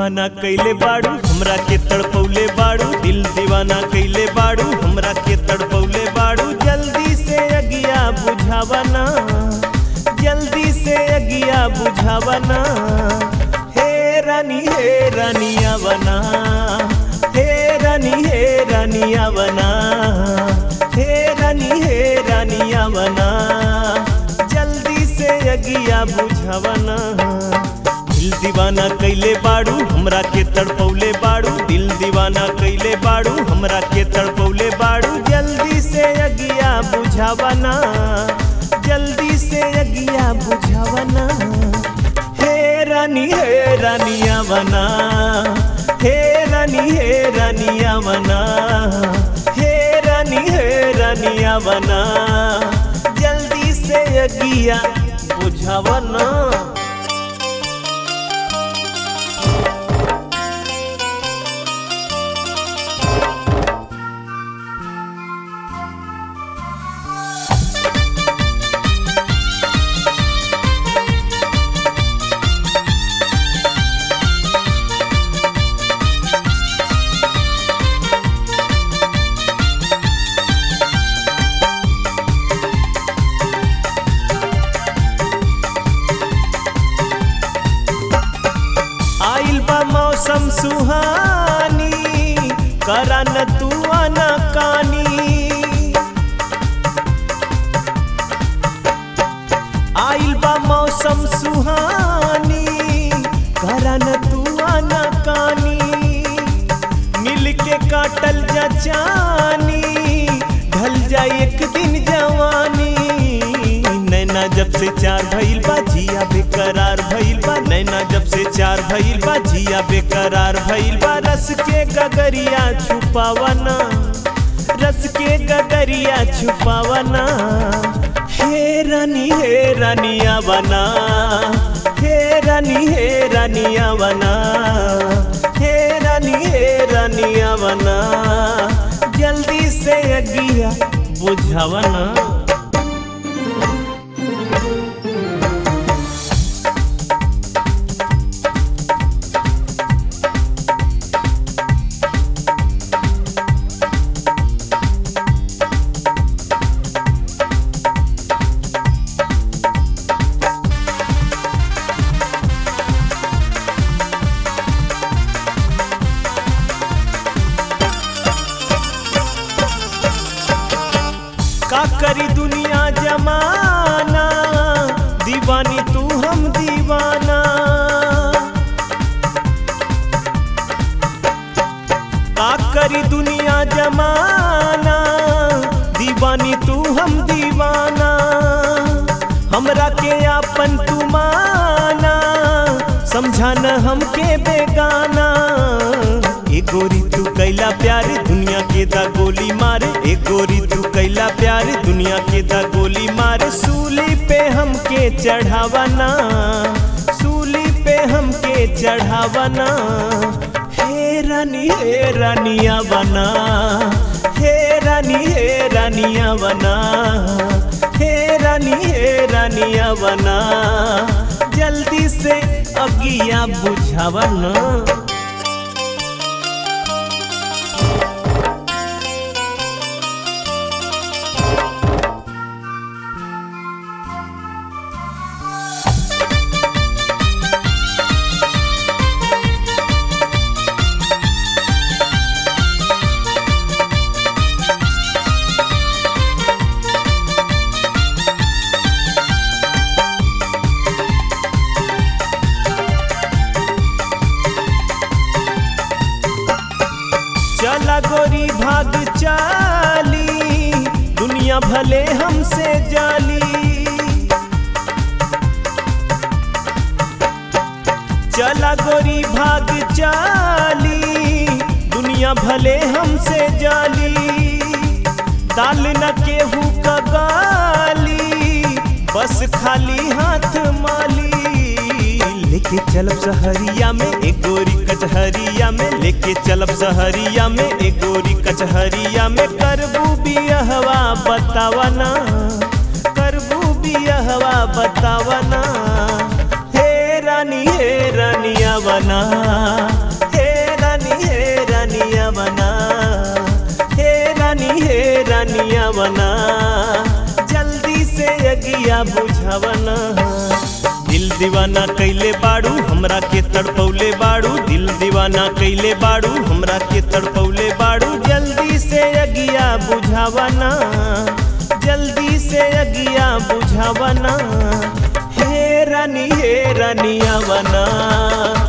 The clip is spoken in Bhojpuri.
दीवाना कैले बाड़ू हमरा के तड़पौले बाड़ू दिल दीवाना कैले बाड़ू हमरा के तड़पौले बाड़ू जल्दी से अगिया बुझावना जल्दी से अगिया बुझावना हे रानी हे रानिया बना हे रानी हे रानिया बना हे रानी हे रानिया बना जल्दी से अगिया बुझावना दिल दीवाना कैले बाड़ू हमरा के तड़पौले बाड़ू दिल दीवाना कैले बाड़ू हमरा के तड़पौले बाड़ू जल्दी से अगिया बुझावना जल्दी से अगिया बुझावना हे रानी हे रानिया बना हे रानी हे रानिया बना हे रानी हे रानिया बना जल्दी से अगिया बुझावना आइल बा मौसम सुहानी करा न तू आना कानी आइल बा मौसम सुहानी करा न तू आना कानी मिल के काटल जा जानी ढल जाए एक दिन जवानी नैना जब से चार भइल बा जिया बेकरार भइल बा नैना जब से चार भइल बा जिया बेकरार भइल बा रस के गगरिया छुपावना रस के गगरिया छुपावना हे रानी हे रानिया बना हे रानी हे रानिया बना हे रानी हे रानिया बना जल्दी से अगिया बुझावना का करी दुनिया जमाना दीवानी तू हम दीवाना का करी दुनिया जमाना दीवानी तू हम दीवाना हमरा के आपन तू माना समझाना हमके बेगाना ए गोरी तू कैला प्यार दुनिया के दा गोली मारे ए गोरी तू कैला प्यार दुनिया के दा गोली मारे सूली पे हमके चढ़ावना सूली पे हमके चढ़ावना हे रानी हे रानिया बना हे रानी हे रानिया बना हे रानी हे रानिया बना जल्दी से अगिया बुझावना चला गोरी भाग चाली दुनिया भले हमसे जाली चला गोरी भाग चाली दुनिया भले हमसे जाली दाल न केहू का गाली बस खाली हाथ माली लेके चलब सहरिया में एक गोरी कचहरिया में लेके चलब सहरिया में एक गोरी कचहरिया में करबू बियहवा बतावना करबू बियहवा बतावना हे रानी हे रानिया बना हे रानी हे रानिया बना हे रानी हे रानिया बना जल्दी से अगिया बुझावना दिल दीवाना कैले बाड़ू हमरा के तड़पौले बाड़ू दिल दीवाना कैले बाड़ू हमरा के तड़पौले बाड़ू जल्दी से अगिया बुझावना जल्दी से अगिया बुझावना हे रानी हे रानिया बना